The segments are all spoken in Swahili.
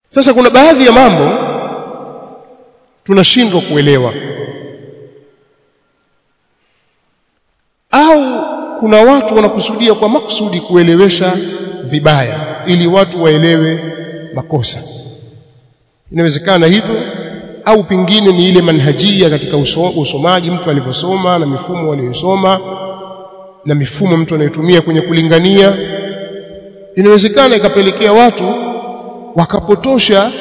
sasa kuna baadhi ya mambo tunashindwa kuelewa au kuna watu wanakusudia kwa makusudi kuelewesha vibaya ili watu waelewe makosa inawezekana hivyo au pengine ni ile manhajia katika uso, usomaji mtu alivyosoma na mifumo aliyosoma na mifumo mtu anayotumia kwenye kulingania inawezekana ikapelekea watu wakapotosha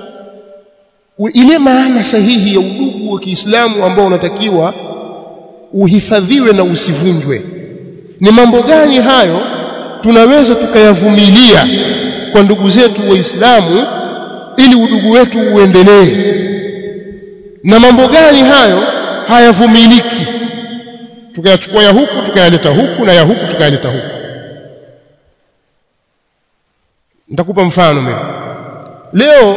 ile maana sahihi ya udugu wa Kiislamu ambao unatakiwa uhifadhiwe na usivunjwe ni mambo gani hayo tunaweza tukayavumilia kwa ndugu zetu waislamu ili udugu wetu uendelee na mambo gani hayo hayavumiliki tukayachukua ya huku tukayaleta huku na ya huku tukayaleta huku nitakupa mfano mimi leo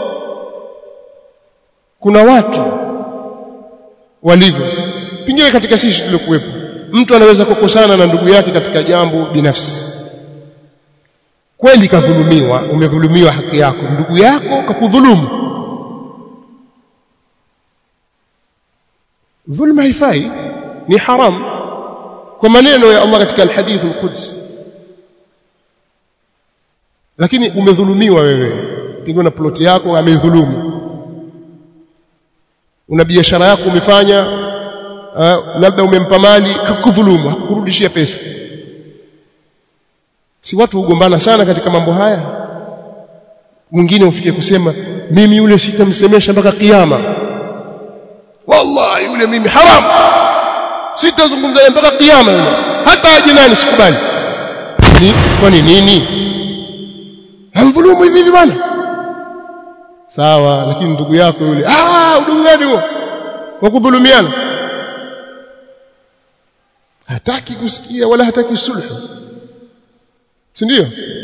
kuna watu walivyo pengine katika sisi tuliokuwepo mtu anaweza kukosana na ndugu yake katika jambo binafsi kweli kadhulumiwa umedhulumiwa haki yako ndugu yako kakudhulumu dhulma haifai ni haram kwa maneno ya Allah katika alhadith alquds lakini umedhulumiwa wewe pengine na ploti yako amedhulumu una biashara yako umefanya uh, labda umempa mali kakudhulumu hakurudishia pesa si watu hugombana sana katika mambo haya mwingine ufike kusema mimi yule sitamsemesha mpaka kiyama wallahi yule mimi haram sitazungumza mpaka kiyama yule hata aje nani sikubali ni kwani nini hamdhulumu hivi hivi bwana sawa lakini ndugu yako yule ah udugu gani huo wa kudhulumiana hataki kusikia wala hataki sulhu si ndio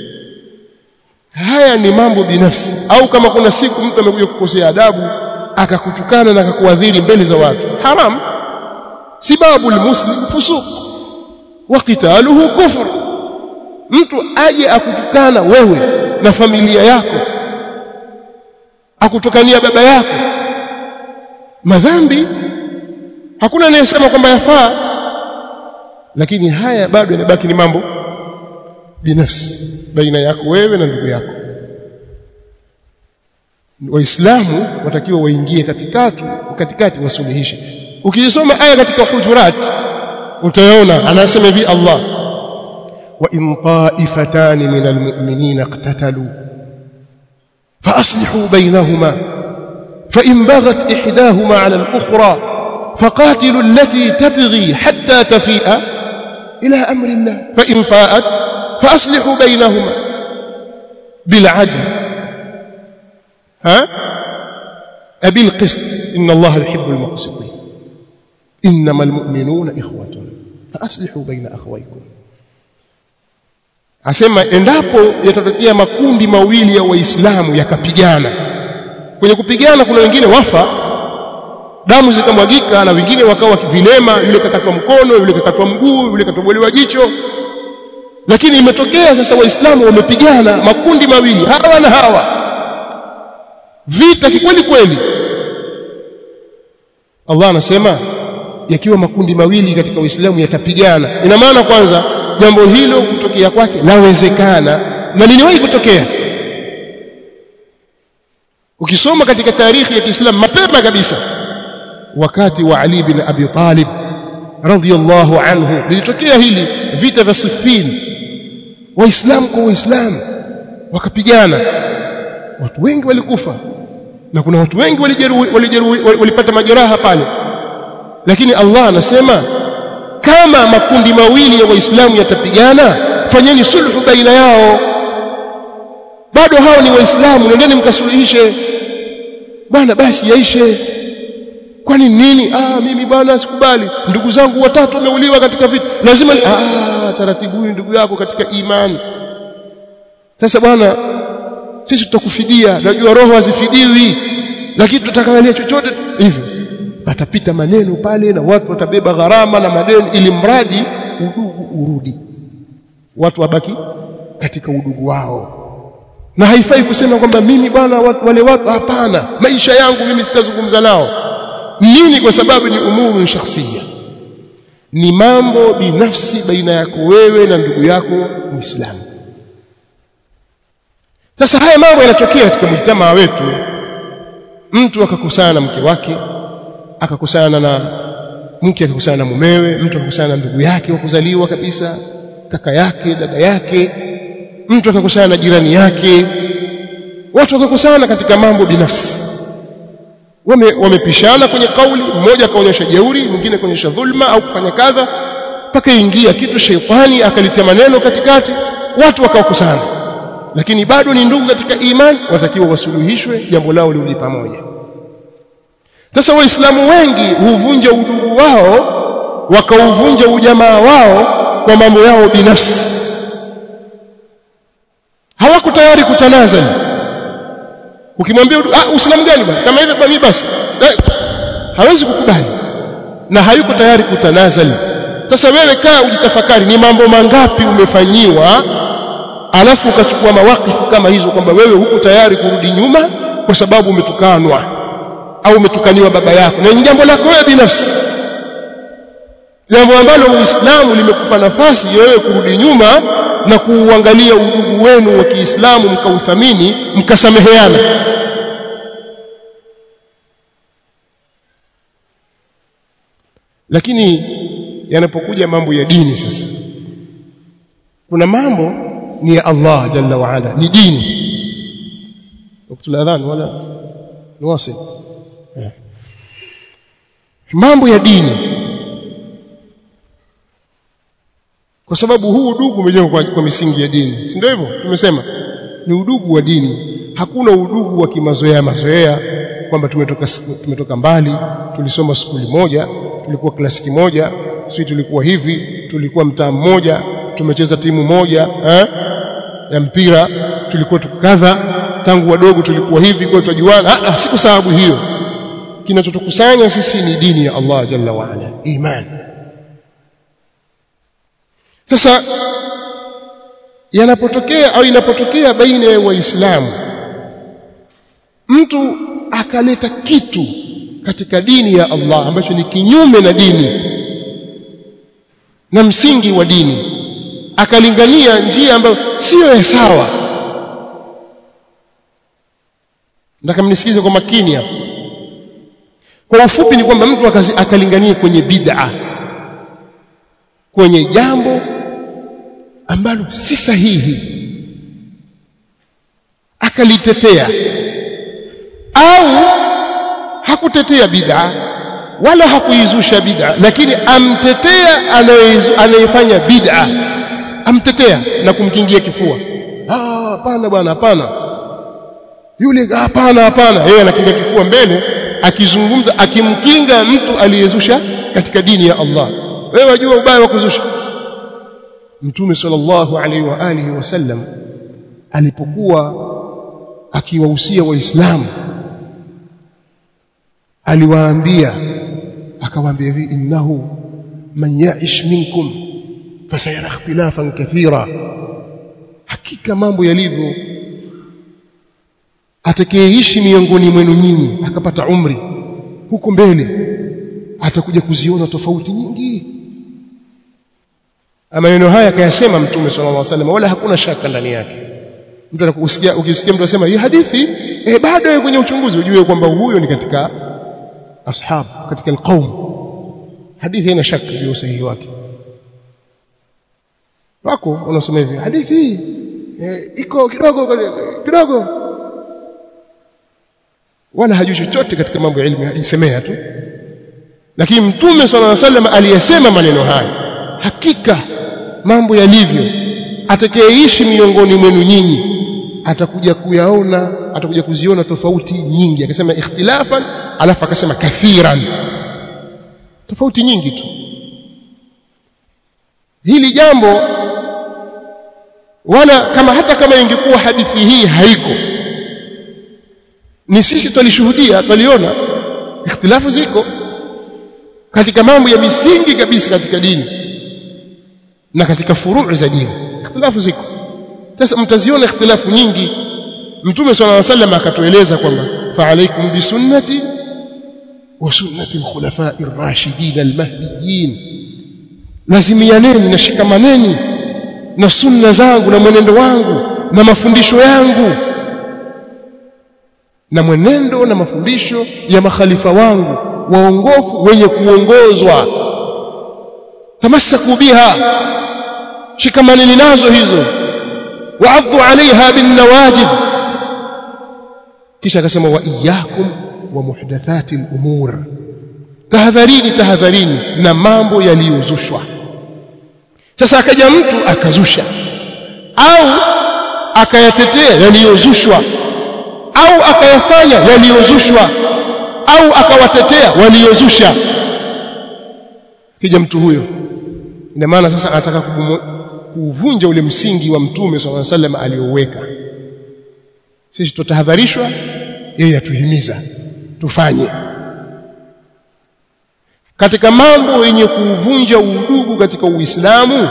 haya ni mambo binafsi au kama kuna siku mtu amekuja kukosea adabu akakutukana na akakuadhiri mbele za watu haram sibabu almuslim fusuq wa qitaluhu kufr mtu aje akutukana wewe na familia yako akutukania baba yako madhambi hakuna anayesema kwamba yafaa lakini haya bado yanabaki ni mambo binafsi baina yako wewe na ndugu yako waislamu watakiwa waingie katikati katikati wasuluhishe ukisoma aya katika hujurat utaona anasema hivi Allah wa in ta'ifatan min almu'minina iqtatalu fa aslihu bainahuma fa in baghat ihdahuma 'ala al-ukhra faqatilu allati tabghi hatta tafi'a ila amri Allah fa in fa'at fa aslihu bainahuma bil 'adl ها أبي القسط إن الله يحب المقسطين إنما المؤمنون إخوة فأصلحوا بين أخويكم asema endapo yatatokea makundi mawili ya waislamu yakapigana kwenye kupigana kuna wengine wafa damu zikamwagika na wengine wakawa vilema yule kakatwa mkono yule kakatwa mguu yule katobolewa jicho lakini imetokea sasa waislamu wamepigana makundi mawili hawa na hawa vita kikweli kweli Allah anasema yakiwa makundi mawili katika Uislamu yatapigana ina maana kwanza jambo hilo kutokea kwake lawezekana na liliwahi kutokea ukisoma katika tarikhi ya Kiislamu mapema kabisa wakati wa Ali bin Abi Talib radhiyallahu anhu lilitokea hili vita vya Siffin waislamu kwa waislamu wakapigana watu wengi walikufa na kuna watu wengi walijeruhi walijeruhi walipata majeraha pale lakini Allah anasema kama makundi mawili ya waislamu yatapigana fanyeni sulhu baina yao bado hao ni waislamu nendeni mkasuluhishe bwana basi yaishe kwani nini ah mimi bwana sikubali ndugu zangu watatu wameuliwa katika vita lazima ah taratibu ndugu yako katika imani sasa bwana sisi tutakufidia najua roho hazifidiwi lakini tutakaangalia chochote hivyo patapita maneno pale na watu watabeba gharama na madeni ili mradi udugu urudi watu wabaki katika udugu wao na haifai kusema kwamba mimi bwana wale watu hapana maisha yangu mimi sitazungumza nao nini kwa sababu ni umuru shakhsia ni mambo binafsi baina yako wewe na ndugu yako muislamu sasa haya mambo yanatokea katika mjtamaa wetu mtu akakusana na mke wake akakusana na mke akakusana na mumewe mtu akakusana na ndugu yake wa kuzaliwa kabisa kaka yake dada yake mtu akakusana na jirani yake watu wakakusana katika mambo binafsi wame wamepishana kwenye kauli mmoja akaonyesha jeuri mwingine akaonyesha dhulma au kufanya kadha mpaka ingia kitu sheitani akalitia maneno katikati watu wakakusana lakini bado ni ndugu katika imani watakiwa wasuluhishwe jambo lao liuli pamoja sasa waislamu wengi huvunja udugu wao wakauvunja ujamaa wao kwa mambo yao binafsi hawako tayari kutanazali ukimwambia ah uislamu gani bwana kama hivyo kwa mimi basi eh, hawezi kukubali na hayuko tayari kutanazali sasa wewe kaa ujitafakari ni mambo mangapi umefanyiwa alafu ukachukua mawakifu kama hizo kwamba wewe huko tayari kurudi nyuma kwa sababu umetukanwa au umetukaniwa baba yako na ni jambo lako wewe binafsi jambo ambalo uislamu limekupa nafasi wewe kurudi nyuma na kuuangalia udugu wenu wa Kiislamu mkauthamini mkasameheana lakini yanapokuja mambo ya dini sasa kuna mambo ni ya Allah jalla wa ala ni dini wakati adhan wala nuwasil mambo ya dini kwa sababu huu udugu umejengwa kwa, kwa misingi ya dini si ndio hivyo tumesema ni udugu wa dini hakuna udugu wa kimazoea mazoea kwamba tumetoka tumetoka mbali tulisoma skuli moja tulikuwa klasiki moja sisi tulikuwa hivi tulikuwa mtaa mmoja tumecheza timu moja eh, ya mpira tulikuwa tukadha tangu wadogo tulikuwa hivi kwa tujuana ah si kwa sababu hiyo kinachotukusanya sisi ni dini ya Allah jalla wa ala imani sasa yanapotokea au inapotokea baina ya waislamu mtu akaleta kitu katika dini ya Allah ambacho ni kinyume na dini na msingi wa dini akalingania njia ambayo siyo ya sawa nataka mnisikize kwa makini hapa kwa ufupi ni kwamba mtu akalingania kwenye bid'a kwenye jambo ambalo si sahihi akalitetea au hakutetea bid'a wala hakuizusha bid'a lakini amtetea anayefanya bid'a amtetea na kumkingia kifua ah hapana bwana hapana yule hapana hapana yeye anakinga kifua mbele akizungumza akimkinga mtu aliyezusha katika dini ya Allah wewe wajua ubaya wa kuzusha Mtume sallallahu alaihi wa alihi wasallam alipokuwa akiwahusia waislamu aliwaambia akawaambia hivi innahu man ya'ish minkum fasayara ikhtilafan kathira hakika mambo yalivyo atakayeishi miongoni mwenu nyinyi akapata umri huko mbele atakuja kuziona tofauti nyingi maneno haya akayasema mtume sallallahu alaihi wasallam wala hakuna shaka ndani yake mtu anakusikia ukisikia mtu anasema hii hadithi eh bado kwenye uchunguzi ujue kwamba huyo ni katika ashab katika alqaum hadithi haina shaka juu usahihi wake wako unasema hivi hadithi hii eh, iko kidogo kidogo wala hajui chochote katika mambo ya elimu ajisemea tu lakini mtume sallallahu alaihi wasallam aliyesema maneno haya hakika mambo yalivyo atakayeishi miongoni mwenu nyinyi atakuja kuyaona atakuja kuziona tofauti nyingi akasema ikhtilafan alafu akasema kathiran tofauti nyingi tu hili jambo wala kama hata kama ingekuwa hadithi hii haiko ni sisi twalishuhudia twaliona ikhtilafu ziko katika mambo ya misingi kabisa katika dini na katika furuu za dini ikhtilafu ziko sasa mtaziona ikhtilafu nyingi mtume sallallahu alaihi wasallam akatueleza kwamba fa alaikum bisunnati wa sunnati alkhulafai ar-rashidin al-mahdiyyin lazimianeni na shikamaneni na sunna zangu na mwenendo wangu na mafundisho yangu na mwenendo na mafundisho ya makhalifa wangu waongofu wenye kuongozwa tamassaku biha shikamaneni nazo hizo waaddu alaiha bin nawajib kisha akasema wa iyyakum wa muhdathati al-umur tahadharini tahadharini na mambo yaliyozushwa sasa akaja mtu akazusha au akayatetea yaliyozushwa au akayafanya yaliyozushwa au akawatetea waliozusha kija mtu huyo ina maana sasa anataka kuvunja ule msingi wa mtume swalla sallam alioweka sisi tutahadharishwa yeye atuhimiza tufanye katika mambo yenye kuvunja udugu katika Uislamu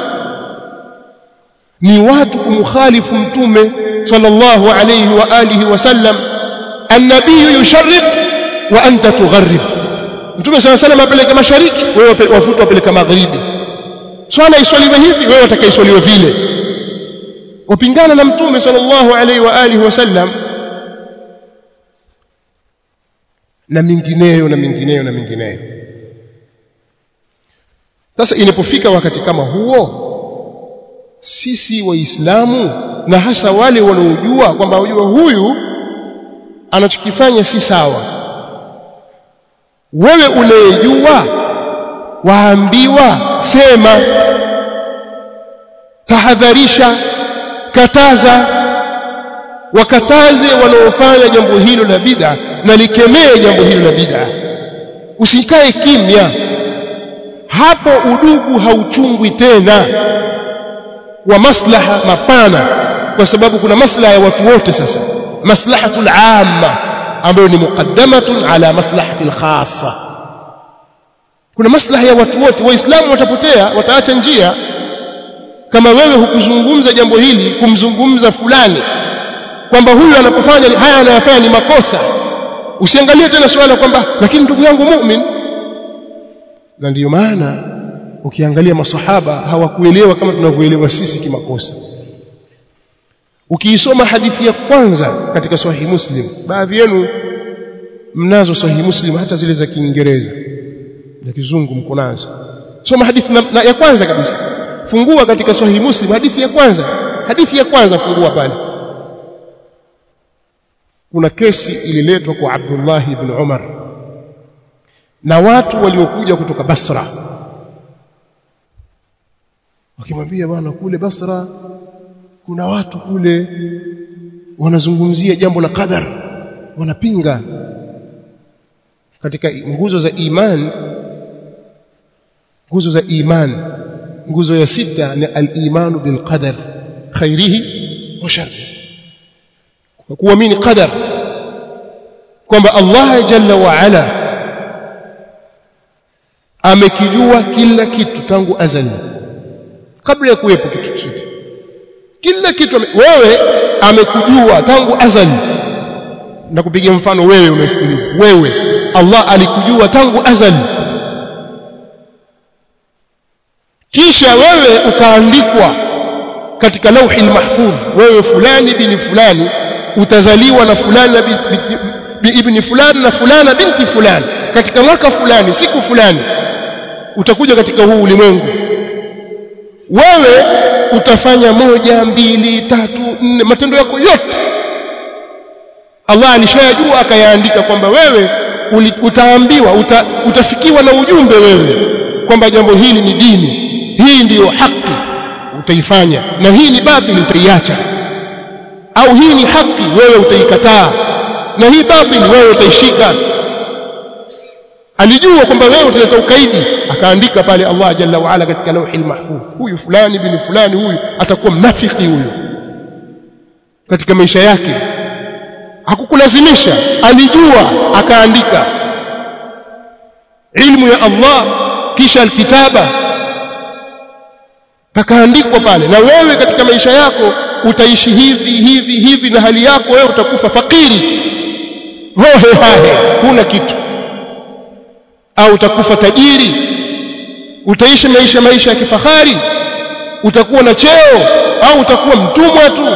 ni watu kumkhalifu mtume sallallahu alayhi wa alihi wasallam an-nabiy yusharriq wa anta tugharrib mtume sallallahu alayhi apeleka mashariki wewe wafuta wapeleka magharibi swala iswaliwe hivi wewe utakaiswaliwe vile wapingana na mtume sallallahu alayhi wa alihi wasallam na mingineyo na mingineyo na mingineyo sasa inapofika wakati kama huo sisi waislamu na hasa wale wanaojua kwamba wajua huyu anachokifanya si sawa wewe unayejua waambiwa sema tahadharisha kataza wakataze wanaofanya jambo hilo la bid'a na likemee jambo hilo la bid'a usikae kimya hapo udugu hauchungwi tena wa maslaha mapana kwa sababu kuna maslaha ya watu wote sasa maslahatul amma ambayo ni muqaddamatun ala maslahatil khassa kuna maslaha ya watu wote waislamu watapotea wataacha njia kama wewe hukuzungumza jambo hili kumzungumza fulani kwamba huyu anapofanya haya anayofanya ni makosa usiangalie tena swala kwamba lakini ndugu yangu mu'min na ndiyo maana ukiangalia masahaba hawakuelewa kama tunavyoelewa sisi kimakosa ukiisoma hadithi ya kwanza katika sahihi muslim baadhi yenu mnazo sahihi muslim hata zile za kiingereza za kizungu mko nazo soma hadithi na, na ya kwanza kabisa fungua katika sahihi muslim hadithi ya kwanza hadithi ya kwanza fungua pale kuna kesi ililetwa kwa Abdullah ibn Umar na watu waliokuja kutoka Basra wakimwambia bwana kule Basra kuna watu kule wanazungumzia jambo la qadar wanapinga katika nguzo za iman nguzo za iman nguzo ya sita ni al-imanu bil qadar khairihi wa sharrihi kuamini qadar kwamba Allah jalla wa ala amekijua kila kitu tangu azali kabla ya kuwepo kitu chochote kila kitu wewe amekujua tangu azali na kupigia mfano wewe umesikiliza wewe Allah alikujua tangu azali kisha wewe ukaandikwa katika lauhi mahfudh wewe fulani bin fulani utazaliwa na fulani bi, bi, bi ibni fulani na fulana binti fulani katika mwaka fulani siku fulani utakuja katika huu ulimwengu wewe utafanya moja mbili tatu nne matendo yako yote Allah alishayajua akayaandika kwamba wewe utaambiwa uta, utafikiwa na ujumbe wewe kwamba jambo hili ni dini hii ndiyo haki utaifanya na hii ni batili utaiacha au hii ni haki wewe utaikataa na hii batili wewe utaishika alijua kwamba wewe utaleta ukaidi akaandika pale Allah jalla wa ala katika lauhi mahfuz huyu fulani bin fulani huyu atakuwa mnafiki huyu katika maisha yake hakukulazimisha alijua akaandika ilmu ya Allah kisha alkitaba pakaandikwa pale na wewe katika maisha yako utaishi hivi hivi hivi na hali yako wewe utakufa fakiri hohe hahe huna kitu au utakufa tajiri utaishi maisha maisha ya kifahari utakuwa na cheo au utakuwa mtumwa tu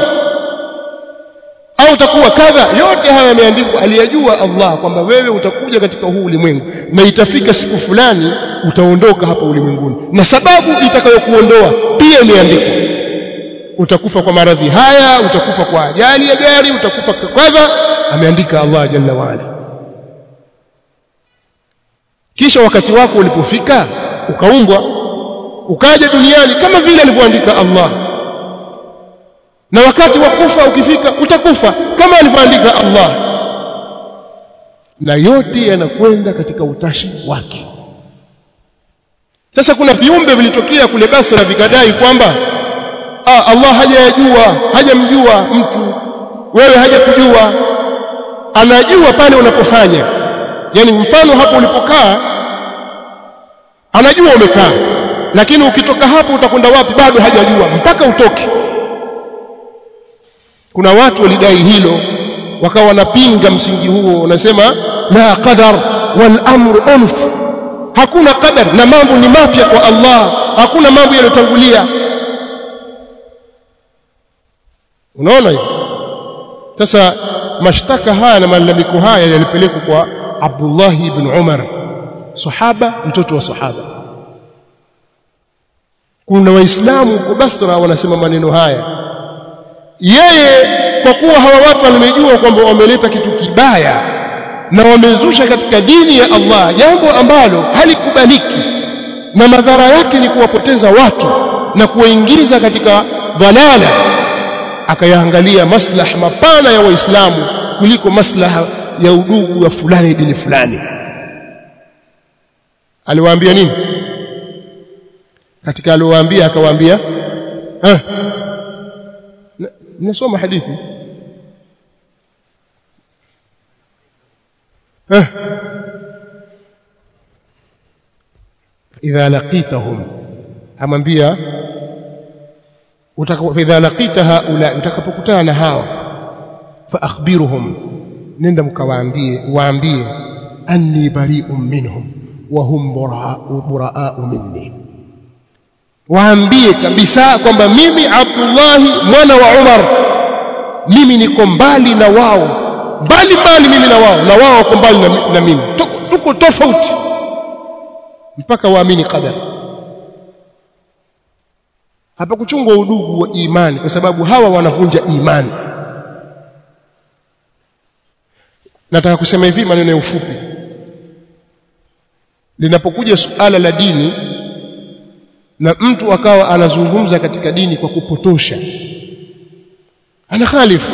au utakuwa kadha yote haya yameandikwa aliyajua Allah kwamba wewe utakuja katika huu ulimwengu na itafika siku fulani utaondoka hapa ulimwenguni na sababu itakayokuondoa pia imeandikwa utakufa kwa maradhi haya utakufa kwa ajali ya gari utakufa kwa kadha ameandika Allah jalla waala kisha wakati wako ulipofika ukaumbwa ukaja duniani kama vile alivyoandika Allah na wakati wa kufa ukifika utakufa kama alivyoandika Allah na yote yanakwenda katika utashi wake sasa kuna viumbe vilitokea kule Basra vikadai kwamba ah, Allah hajayajua hajamjua mtu wewe hajakujua anajua pale unapofanya yani mfano hapo ulipokaa anajua umekaa lakini ukitoka hapo utakwenda wapi bado hajajua mpaka utoke kuna watu walidai hilo wakawa wanapinga msingi huo wanasema la qadar wal amru unf hakuna qadar na mambo ni mapya kwa Allah hakuna mambo yaliyotangulia unaona hiyo sasa mashtaka haya na malalamiko haya yalipelekwa kwa Abdullah ibn Umar sahaba mtoto wa sahaba kuna waislamu kwa Basra wanasema maneno haya yeye kwa kuwa hawa watu walimejua kwamba wameleta kitu kibaya na wamezusha katika dini ya Allah jambo ambalo halikubaliki na madhara yake ni kuwapoteza watu na kuwaingiza katika dhalala akayaangalia maslaha mapana ya waislamu kuliko maslaha ya udugu wa fulani dini fulani aliwaambia nini katika aliwaambia akawaambia eh nasoma hadithi eh idha laqitahum amwambia idha laqita haula utakapokutana na hawa fa akhbiruhum nenda mkawaambie waambie anni bari'un minhum wa hum buraa'u minni waambie kabisa kwamba mimi Abdullah mwana wa Umar mimi niko mbali na wao mbali mbali mimi na wao na wao wako mbali na, na mimi tuko, tuko tofauti mpaka waamini qadar hapa kuchungwa udugu wa imani kwa sababu hawa wanavunja imani nataka kusema hivi maneno ya ufupi linapokuja suala la dini na mtu akawa anazungumza katika dini kwa kupotosha ana khalifu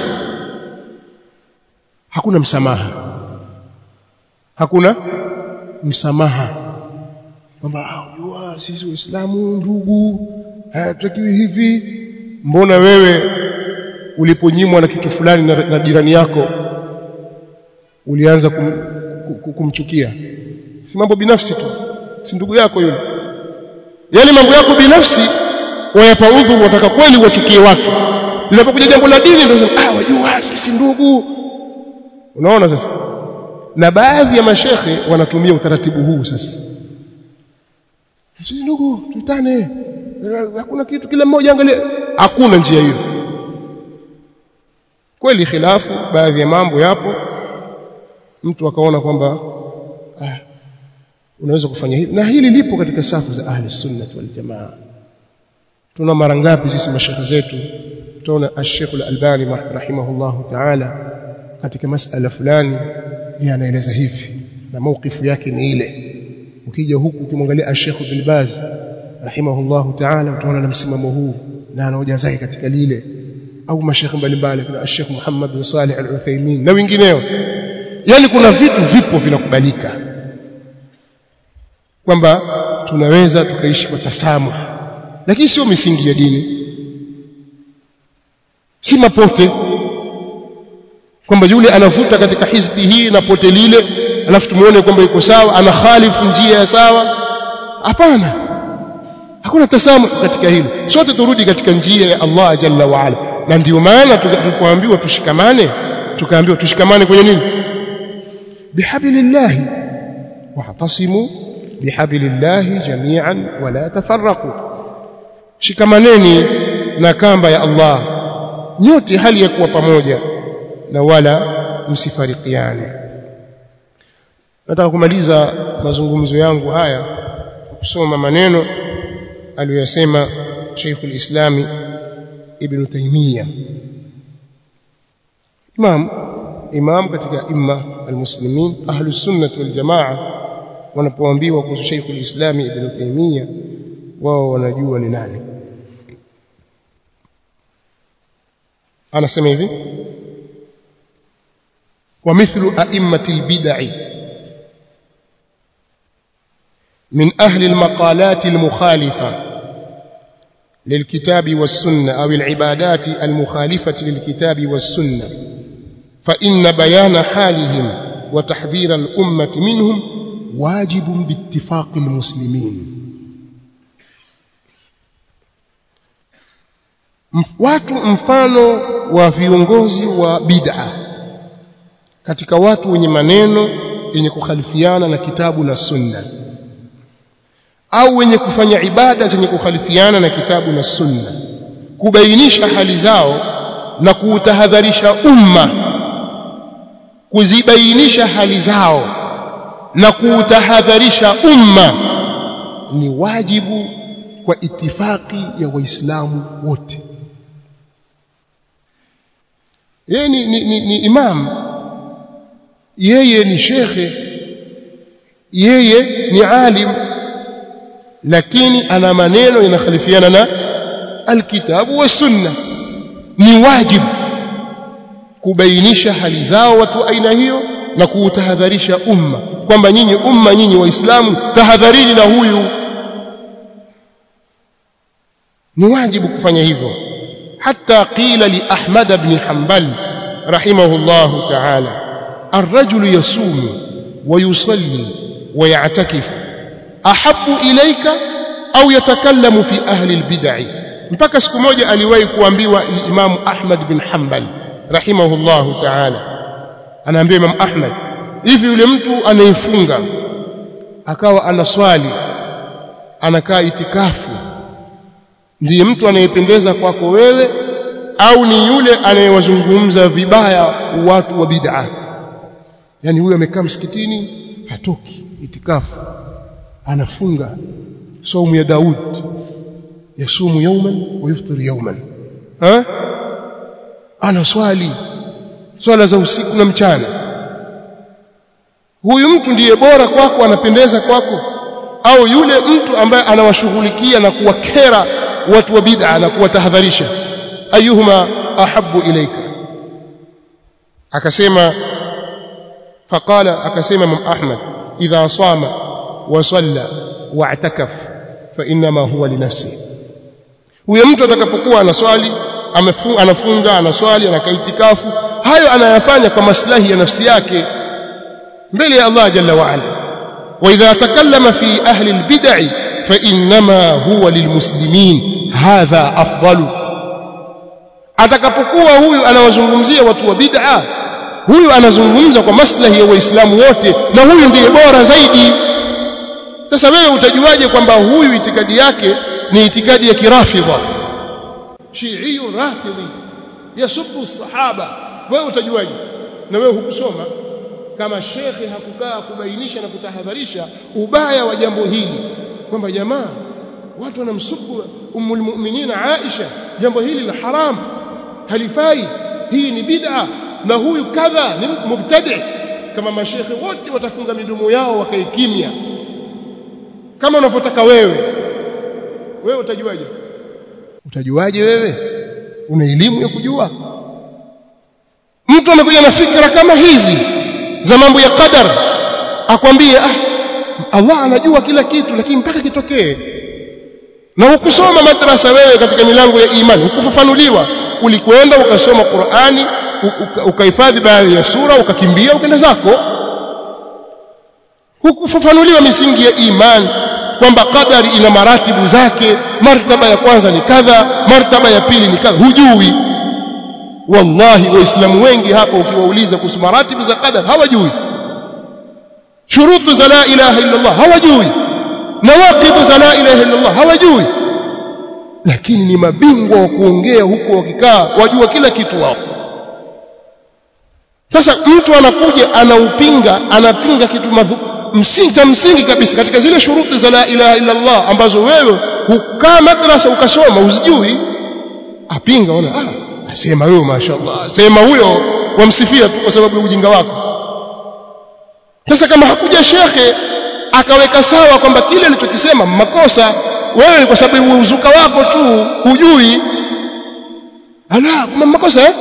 hakuna msamaha hakuna msamaha kwamba unajua sisi waislamu ndugu hayatakiwi hivi mbona wewe uliponyimwa na kitu fulani na, na jirani yako ulianza kum, kum, kumchukia si mambo binafsi tu si ndugu yako yule yale mambo yako binafsi wayapa udhuru wataka kweli wachukie watu linapokuja jambo la dini ndio ah wajua sisi ndugu unaona sasa na baadhi ya mashekhe wanatumia utaratibu huu sasa sisi ndugu tutane hakuna kitu kila mmoja angalia hakuna njia hiyo kweli khilafu baadhi ya mambo yapo mtu akaona kwamba ah, unaweza kufanya hivi na hili lipo katika safu za ahli sunna wal jamaa tuna mara ngapi sisi mashekhe zetu tuna ash-Sheikh al-Albani rahimahullahu ta'ala katika masala fulani yeye anaeleza hivi na maukifu yake ni ile ukija huku ukimwangalia ash-Sheikh bin Baz rahimahullahu ta'ala utaona na msimamo huu na anaoja zake katika lile au mashekhe mbalimbali kuna ash-Sheikh Muhammad bin Salih al-Uthaymeen na wengineo yani kuna vitu vipo vinakubalika kwamba tunaweza tukaishi kwa tasamu lakini sio misingi ya dini si mapote kwamba yule anavuta katika hizbi hii na pote lile alafu tumuone kwamba yuko sawa ana khalifu njia ya sawa hapana hakuna tasamu katika hilo sote turudi katika njia ya Allah jalla wa ala na ndio maana tulipoambiwa tushikamane tukaambiwa tushikamane kwenye nini bihablillahi wa'tasimu bihablillahi jami'an wala tafarraqu shikamaneni na kamba ya Allah nyote hali ya kuwa pamoja na wala msifarikiane nataka kumaliza mazungumzo yangu haya kusoma maneno aliyosema Sheikh al-Islami Ibn Taymiyyah Imam Imam katika imma al-muslimin ahlus sunnah wal jamaa wanapoambiwa kuhusu Sheikh al-Islami Ibn Taymiyyah wao wanajua ni nani anasema hivi ومثل أئمة البدع من أهل المقالات المخالفة للكتاب والسنة أو العبادات المخالفة للكتاب والسنة فإن بيان حالهم وتحذير الأمة منهم واجب باتفاق المسلمين watu mfano wa viongozi wa bid'a katika watu wenye maneno yenye kukhalifiana na kitabu na sunna au wenye kufanya ibada zenye kukhalifiana na kitabu na sunna kubainisha hali zao na kuutahadharisha umma kuzibainisha hali zao na kuutahadharisha umma ni wajibu kwa itifaki ya waislamu wote yeye ni, ni, ni, ni imam yeye ni shekhe yeye ni alim lakini ana maneno yanakhalifiana na alkitabu wa sunna ni wajibu kubainisha hali zao watu aina hiyo na kuutahadharisha umma kwamba nyinyi umma nyinyi waislamu tahadharini na huyu ni wajibu kufanya hivyo hata qila li ahmad ibn hanbal rahimahullah ta'ala الرجل يصوم ويصلي ويعتكف أحب إليك أو يتكلم في أهل البدع mpaka siku moja aliwahi kuambiwa Imam Ahmad bin Hanbal rahimahullahu ta'ala anaambia Imam Ahmad hivi yule mtu anayefunga akawa anaswali anakaa itikafu ndiye mtu anayependeza kwako wewe au ni yule anayewazungumza vibaya watu wa bid'ah yani huyu amekaa msikitini hatoki itikafu anafunga saumu ya Daud yasumu yawman wa yuftir yawman ha ana swali swala za usiku na mchana huyu mtu ndiye bora kwako anapendeza kwako au yule mtu ambaye anawashughulikia na kuwakera watu wa bid'a na kuwatahadharisha ayuhuma ahabbu ilaika akasema فقال أكسم من أحمد إذا صام وصلى واعتكف فإنما هو لنفسه huyo mtu atakapokuwa anaswali anafunga anaswali anakaitikafu hayo anayafanya kwa maslahi ya nafsi yake mbele ya Allah jalla wa ala wa idha takallama fi ahli albid'i fa inma huwa lilmuslimin hadha afdalu atakapokuwa huyu anawazungumzia watu wa bid'a huyu anazungumza kwa maslahi ya waislamu wote na huyu ndiye bora zaidi sasa wewe utajuaje kwamba huyu itikadi yake ni itikadi ya kirafidha shiiyu rafidhi yasubu sahaba wewe utajuaje na wewe hukusoma kama shekhe hakukaa kubainisha na kutahadharisha ubaya wa jambo hili kwamba jamaa watu wanamsubu ummul mu'minin Aisha jambo hili la haram halifai hii ni bid'a na huyu kadha ni mubtadi kama mashekhe wote watafunga midomo yao wakae kimya kama unavyotaka wewe wewe utajuaje utajuaje wewe una elimu ya kujua mtu amekuja na fikra kama hizi za mambo ya qadar akwambie ah Allah anajua kila kitu lakini mpaka kitokee na hukusoma madrasa wewe katika milango ya imani hukufafanuliwa ulikwenda ukasoma Qur'ani ukahifadhi baadhi ya sura ukakimbia ukaenda zako hukufafanuliwa misingi ya imani kwamba qadari ina maratibu zake martaba ya kwanza ni kadha martaba ya pili ni kadha hujui wallahi waislamu wengi hapa ukiwauliza kuhusu maratibu za qadar hawajui shurutu za la ilaha illa Allah hawajui nawaqidhu za la ilaha illa Allah hawajui lakini ni mabingwa wa kuongea huko wakikaa wajua kila kitu wao sasa mtu anakuja anaupinga anapinga kitu madhu, msingi cha msingi kabisa katika zile shuruti za la ilaha illa Allah ambazo wewe hukaa madrasa ukasoma uzijui apinga ona ah asema wewe mashaallah sema huyo wamsifia tu kwa sababu ya ujinga wako sasa kama hakuja shekhe akaweka sawa kwamba kile alichokisema makosa wewe ni kwa sababu ya uzuka wako tu hujui ala kuna makosa eh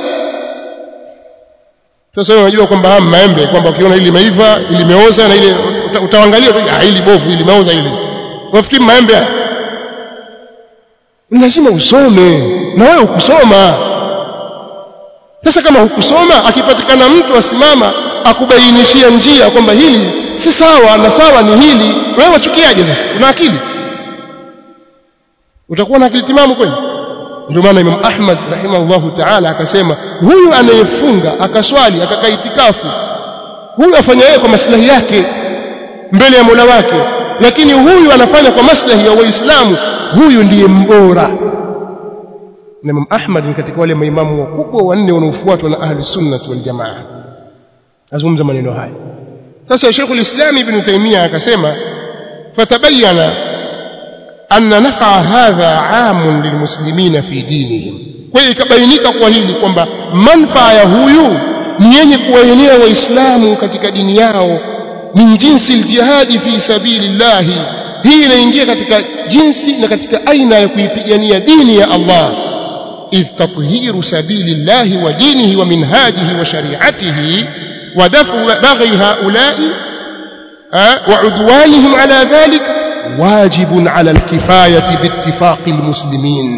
sasa wewe unajua kwamba haya maembe kwamba ukiona ili meiva ili meoza na ile uta, utaangalia tu ah ili bovu ili meoza ili unafikiri maembe lazima usome na wewe ukusoma sasa kama hukusoma akipatikana mtu asimama akubainishia njia kwamba hili si sawa na sawa ni hili wewe wachukiaje sasa una akili utakuwa na akili timamu kweli ndio maana Imam Ahmad rahimahullahu ta'ala akasema huyu anayefunga akaswali akakaa itikafu huyu afanya yeye kwa maslahi yake mbele ya Mola wake lakini huyu anafanya kwa maslahi ya Waislamu huyu ndiye mbora na Imam Ahmad ni katika wale maimamu wakubwa wanne wanaofuatwa na ahli sunnah wal jamaa azungumza maneno haya sasa Sheikh al-Islam Ibn Taymiyyah akasema fatabayyana anna naf'a hadha 'amun lilmuslimina fi dinihim kwa hiyo ikabainika kwa hili kwamba manfaa ya huyu ni yenye kuwaenea waislamu katika dini yao min jinsi aljihadi fi sabilillah hii inaingia katika jinsi na katika aina ya kuipigania dini ya Allah إذ تطهير سبيل الله ودينه ومنهاجه وشريعته ودفع بغي هؤلاء وعدوانهم على ذلك واجب على الكفاية باتفاق المسلمين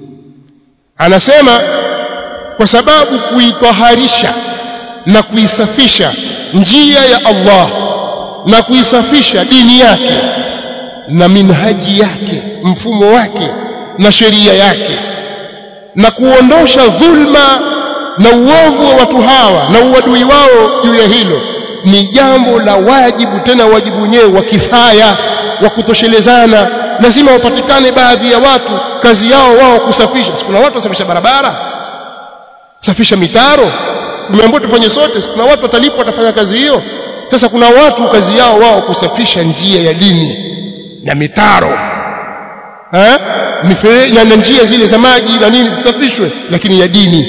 anasema kwa sababu kuitaharisha na kuisafisha njia ya Allah na kuisafisha dini yake na minhaji yake mfumo wake na sheria yake na kuondosha dhulma na uovu wa watu hawa na uadui wao juu ya hilo ni jambo la wajibu tena wajibu wenyewe wa kifaya wa kutoshelezana lazima wapatikane baadhi ya watu kazi yao wao kusafisha kuna watu wasafisha barabara safisha mitaro tumeambiwa tufanye sote kuna watu watalipwa watafanya kazi hiyo sasa kuna watu kazi yao wao kusafisha njia ya dini na mitaro eh na njia zile za maji na nini zisafishwe lakini ya dini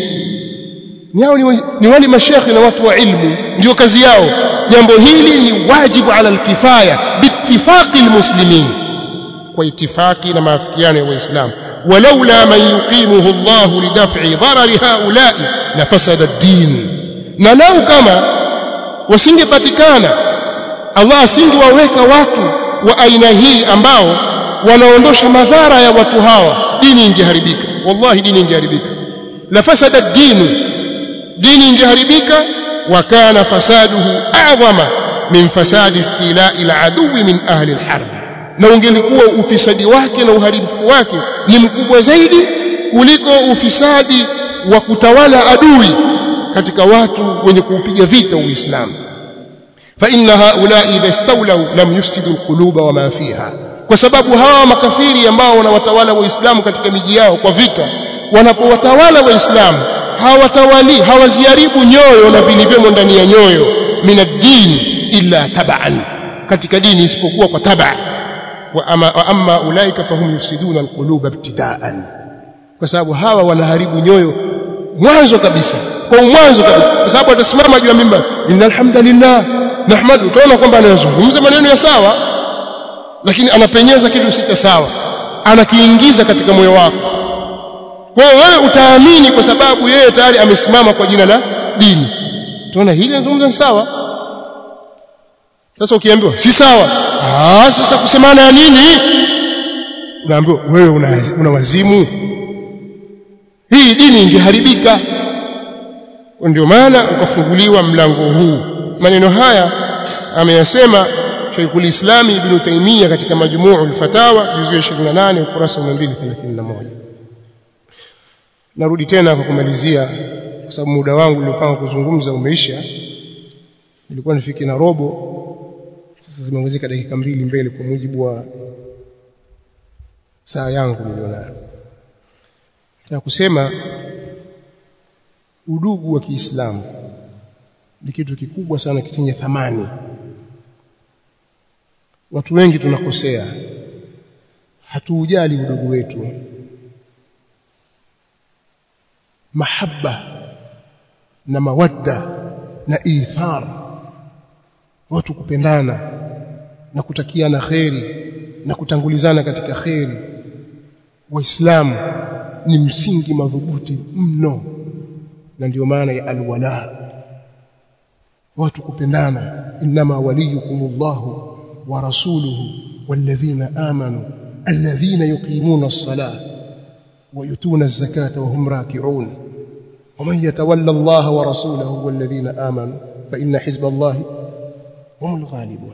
ni hao ni, ni wale mashekhi na watu wa ilmu ndio kazi yao jambo hili ni wajibu ala alkifaya biittifaqi almuslimin kwa itifaki na maafikiano ya waislamu walaula man yuqimuhu Allah lidaf'i darari haula'i la fasada ad-din na lau kama wasingepatikana Allah asingewaweka watu wa aina hii ambao wanaondosha madhara ya watu hawa dini ingeharibika wallahi dini ingeharibika la fasada ad-din dini ingeharibika wa kana fasaduhu a'zama min fasadi istila'i al-aduwi min ahli al-harb na ungelikuwa ufisadi wake na uharibifu wake ni mkubwa zaidi kuliko ufisadi wa kutawala adui katika watu wenye kuupiga vita uislamu fa inna haula idha istawlaw lam yufsidu alquluba wama fiha kwa sababu hawa makafiri ambao wanawatawala waislamu katika miji yao kwa vita wanapowatawala waislamu hawatawali hawaziharibu nyoyo na vilivyomo ndani ya nyoyo minad-din illa tab'an katika dini isipokuwa kwa tab'a wa ama, wa amma ulaika fahum yufsiduna alquluba ibtida'an kwa sababu hawa wanaharibu nyoyo mwanzo kabisa kwa mwanzo kabisa kwa sababu atasimama juu ya mimba innal hamdalillah nahmadu utaona kwamba anazungumza maneno ya sawa lakini anapenyeza kitu si cha sawa anakiingiza katika moyo wako kwa hiyo wewe utaamini kwa sababu yeye tayari amesimama kwa jina la dini tunaona hili anazungumza sawa sasa ukiambiwa si sawa ah sasa kusemana ya nini unaambiwa wewe una, una wazimu hii dini ingeharibika ndio maana ukafunguliwa mlango huu maneno haya ameyasema Sheikhul Islam Ibn Taymiyyah katika Majmuu al-Fatawa juzu ya 28 ukurasa wa 231 narudi tena kwa kumalizia kwa sababu muda wangu niliopanga kuzungumza umeisha ilikuwa nifike na robo sasa zimeongezeka dakika mbili mbele kwa mujibu wa saa yangu nilionayo na kusema udugu wa Kiislamu ni kitu kikubwa sana chenye thamani watu wengi tunakosea hatuujali udugu wetu mahaba na mawadda na ithar watu kupendana na kutakiana kheri na kutangulizana katika kheri waislamu ni msingi madhubuti mno na ndio maana ya alwala watu kupendana inma waliyukumullahu wa rasuluhu walladhina amanu alladhina yuqimuna as-salah wa yutuna az-zakata wa hum raki'un ومن يتولى الله ورسوله والذين آمنوا فإن حزب الله هم الغالبون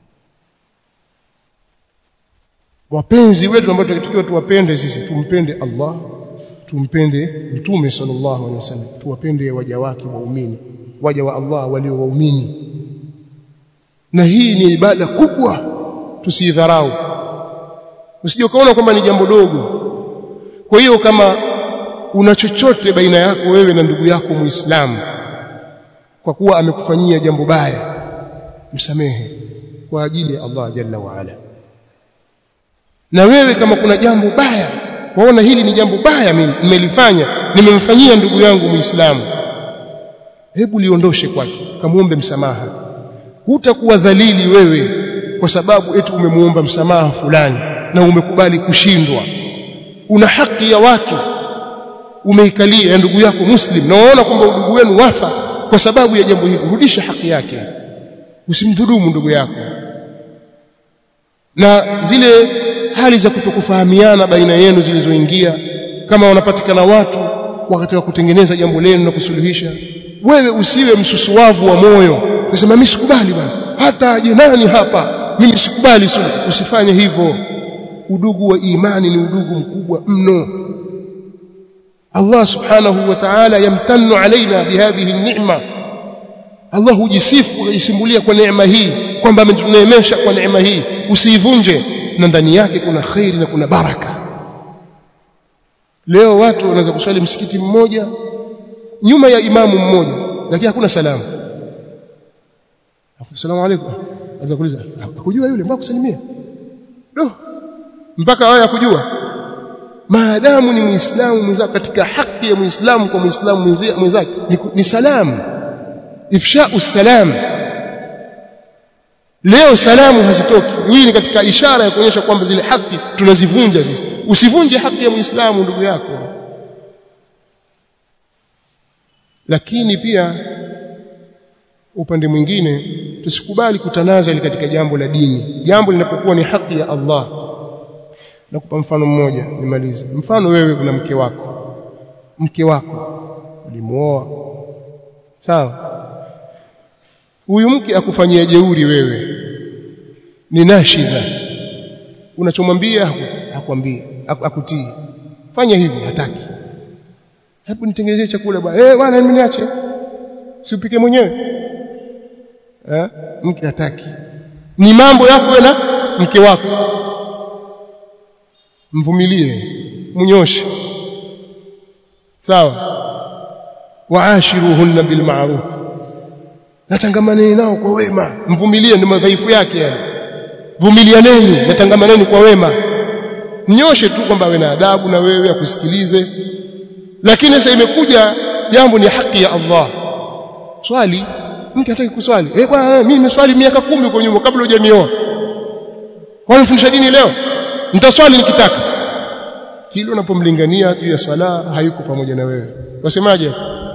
wapenzi wetu ambao tunatakiwa tuwapende sisi tumpende Allah tumpende mtume sallallahu alaihi wasallam tuwapende waja wake waumini waja wa Allah walio waumini na hii ni ibada kubwa tusidharau usije kaona kwamba ni jambo dogo kwa hiyo kama una chochote baina yako wewe na ndugu yako muislamu kwa kuwa amekufanyia jambo baya msamehe kwa ajili ya Allah jalla wa ala na wewe kama kuna jambo baya waona hili ni jambo baya mimi nimelifanya nimemfanyia ndugu yangu muislamu hebu liondoshe kwake kamuombe msamaha hutakuwa dhalili wewe kwa sababu eti umemuomba msamaha fulani na umekubali kushindwa una haki ya watu umeikalia ya ndugu yako muslim na waona kwamba udugu wenu wafa kwa sababu ya jambo hili rudisha haki yake usimdhulumu ndugu yako na zile hali za kutokufahamiana baina yenu zilizoingia kama wanapatikana watu wakati wa kutengeneza jambo lenu na kusuluhisha wewe usiwe msusuwavu wa moyo unasema mimi sikubali bwana hata aje nani hapa mimi sikubali sulu usifanye hivyo udugu wa imani ni udugu mkubwa mno Allah subhanahu wa ta'ala yamtannu alaina bihadhihi ni'ma Allah hujisifu hujisimbulia kwa neema hii kwamba ametuneemesha kwa neema hii usiivunje na ndani yake kuna khairi na kuna baraka leo watu wanaweza kuswali msikiti mmoja nyuma ya imamu mmoja lakini hakuna salamu Asalamu alaykum anaweza kuuliza hakujua yule mbona kusalimia do mpaka wao yakujua maadamu ni muislamu mwenzako katika haki ya muislamu kwa muislamu mwenzake ni, ni salamu ifshau salam leo salamu hazitoki hii ni katika ishara ya kuonyesha kwamba zile haki tunazivunja sisi usivunje haki ya muislamu ndugu yako lakini pia upande mwingine tusikubali kutanazali katika jambo la dini jambo linapokuwa ni haki ya Allah nakupa mfano mmoja nimalize mfano wewe kuna mke wako mke wako ulimuoa sawa huyu mke akufanyia jeuri wewe ni nashiza unachomwambia hakwambia akutii fanya hivi hataki hebu nitengenezee chakula bwana eh bwana mimi niache siupike mwenyewe eh mke hataki ni mambo yako na mke wako mvumilie mnyoshe sawa waashiruhunna bil ma'ruf natangamaneni nao kwa wema mvumilie ni madhaifu yake yani vumilianeni natangamaneni kwa wema mnyoshe tu kwamba awe na adabu na wewe akusikilize lakini sasa imekuja jambo ni haki ya Allah swali mke hataki kuswali eh bwana mimi nimeswali miaka kumi kwa nyuma kabla hujanioa kwa nifundisha dini leo nitaswali nikitaka kile unapomlingania juu ya sala hayuko pamoja na wewe wasemaje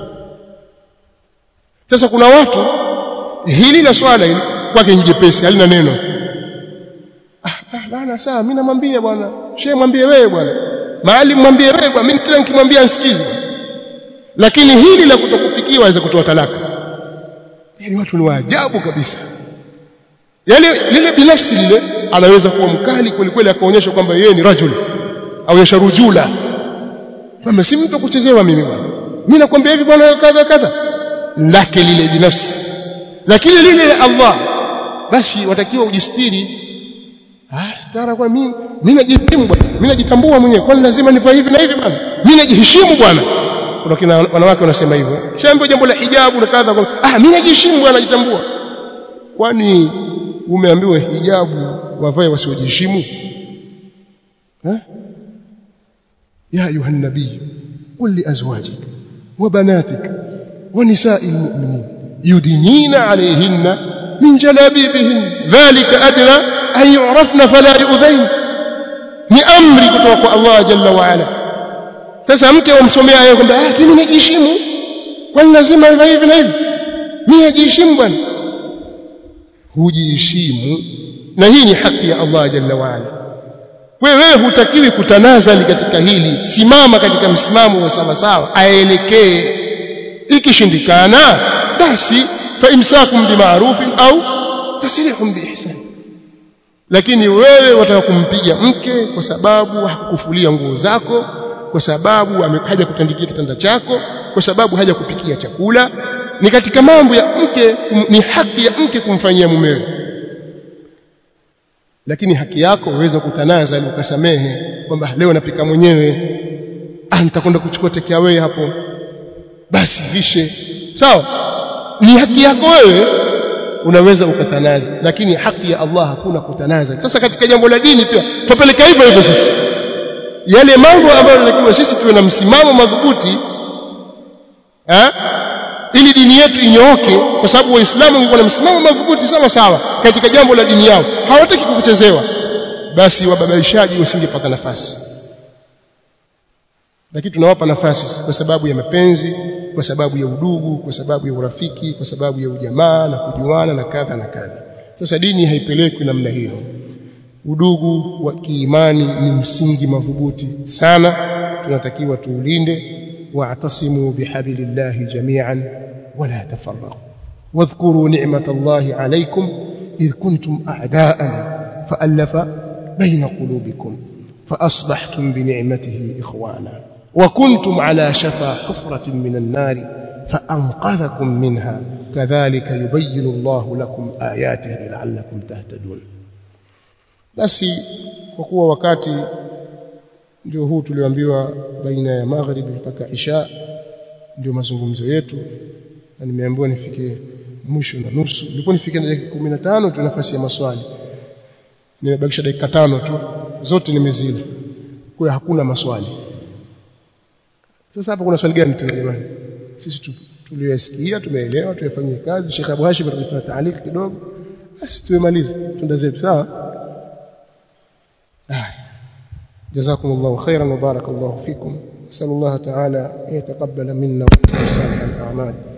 sasa kuna watu hili la swala hili kwake njepesi halina neno ah bana sawa mimi namwambia bwana shehe mwambie wewe bwana maalim mwambie wewe bwana mimi kila nikimwambia nsikize lakini hili la kutokupikiwa aweza kutoa talaka yani watu ni waajabu kabisa yale lile binafsi lile anaweza kuwa mkali kweli kweli akaonyesha kwamba yeye ni rajul aonyesha rujula kwamba si mtu kuchezewa mimi bwana mimi nakwambia hivi bwana kadha kadha lake lile binafsi lakini lile la Allah basi watakiwa ujistiri ah stara kwa mimi mimi najiheshimu bwana mimi najitambua mwenyewe kwani lazima nivae hivi na hivi bwana mimi najiheshimu bwana kuna kina wanawake wanasema hivyo shambo jambo la hijabu na kadha ah mimi najiheshimu bwana najitambua kwani umeambiwa hijabu wavae wasiojiheshimu eh ya ayuha nabii qul li azwajik wa banatik wa nisa'il mu'minin yudinina alayhinna min jalabibihin dhalika adna an yu'rafna fala yu'dhain ni amri kutoka kwa Allah jalla wa ala sasa mke umsomea yeye kwamba ah mimi najiheshimu kwani lazima hivi na hivi mimi najiheshimu bwana hujiheshimu na hii ni haki ya Allah jalla wa ala wewe hutakiwi kutanazali katika hili simama katika msimamo wa sawa sawa aelekee ikishindikana basi fa imsakum bima'rufin au tasrihum biihsan lakini wewe wataka kumpiga mke kwa sababu hakukufulia nguo zako kwa sababu haja kutandikia kitanda chako kwa sababu haja kupikia chakula ni katika mambo ya mke ni haki ya mke kumfanyia mumewe lakini haki yako uweza kutanaza ukasamehe kwamba leo napika mwenyewe ah nitakwenda kuchukua take away hapo basi vishe sawa ni haki yako wewe unaweza ukatanaza lakini haki ya Allah hakuna kutanaza sasa katika jambo la dini pia tupeleka hivyo hivyo sisi yale mambo ambayo tunatakiwa sisi tuwe na msimamo madhubuti eh ili dini yetu inyooke kwa sababu waislamu wangekuwa na msimamo madhubuti sawa sawa katika jambo la dini yao hawataki kukuchezewa basi wababaishaji wasingepata nafasi lakini tunawapa nafasi kwa sababu ya mapenzi kwa sababu ya udugu kwa sababu ya urafiki kwa sababu ya ujamaa na kujuana na kadha na kadha sasa dini haipelekwi namna hiyo udugu wa kiimani ni msingi madhubuti sana tunatakiwa tuulinde واعتصموا بحبل الله جميعا ولا تفرقوا واذكروا نعمة الله عليكم إذ كنتم أعداء فألف بين قلوبكم فأصبحتم بنعمته إخوانا وكنتم على شفا حفرة من النار فأنقذكم منها كذلك يبين الله لكم آياته لعلكم تهتدون basi kwa kuwa wakati ndio huu tulioambiwa baina ya magharibi mpaka isha ndio mazungumzo yetu na nimeambiwa nifike mwisho na nusu nilikuwa nifike dakika 15 tu nafasi ya maswali nimebakisha dakika tano tu zote nimezila kwa hakuna maswali sasa hapa kuna swali gani tu jamani sisi tuliyosikia tumeelewa tuyafanyie kazi Sheikh Abu Hashim atakufanya taaliki kidogo basi tumemaliza tunda zetu sawa جزاكم الله خيرا وبارك الله فيكم نسأل الله تعالى أن يتقبل منا ومنكم صالح الأعمال